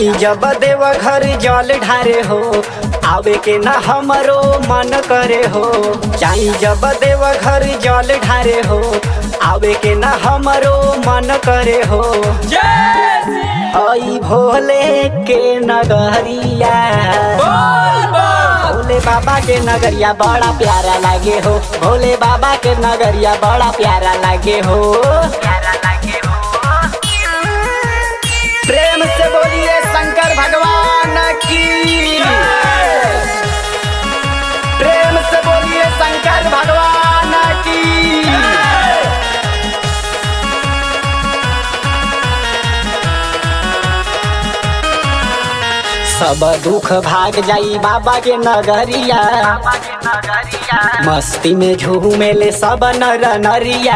जाई जब देव घर जल ढारे हो आवे के ना हमरो मन करे हो जाई जब देव घर जल ढारे हो आवे के ना हमरो मन करे हो आई भोले के नगरिया भोले बाबा के नगरिया बड़ा प्यारा लागे हो भोले बाबा के नगरिया बड़ा प्यारा लागे हो प्यारा लागे हो प्रेम से बोलिए शंकर भगवान की प्रेम से बोलिए शंकर भगवान की सब दुख भाग जाई बाबा के नगरिया मस्ती में झूमेले सब नर नरिया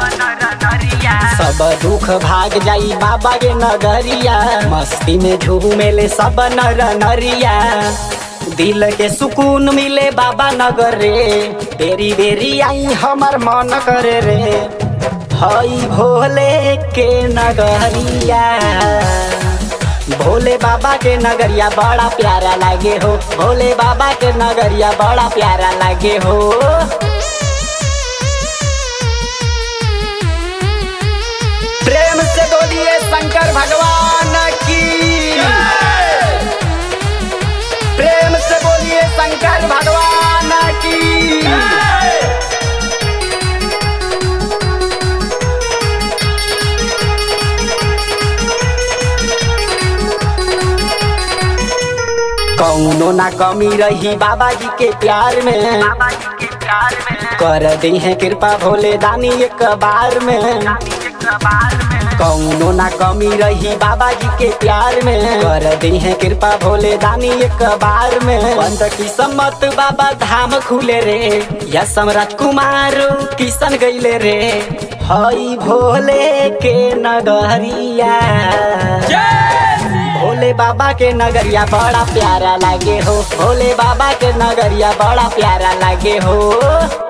सब दुख भाग जाई बाबा के नगरिया मस्ती में झूमेले सब नर नरिया दिल के सुकून मिले बाबा नगर रे बेरी बेरी आई हमर मन करे रे हई भोले के नगरिया भोले बाबा के नगरिया बड़ा प्यारा लागे हो भोले बाबा के नगरिया बड़ा प्यारा लागे हो प्रेम से बोलिए शंकर भगवान की प्रेम से बोलिए शंकर भगवान की कौनो ना कमी रही बाबा जी के प्यार में कर दी है कृपा भोले दानी एक बार में कौनो ना कमी रही बाबा जी के प्यार में कर दी है कृपा भोले दानी एक बार में बंद की सम्मत बाबा धाम खुले रे या सम्राट कुमार किशन गईले रे हई भोले के नगरिया भोले बाबा के नगरिया बड़ा प्यारा लागे हो भोले बाबा के नगरिया बड़ा प्यारा लागे हो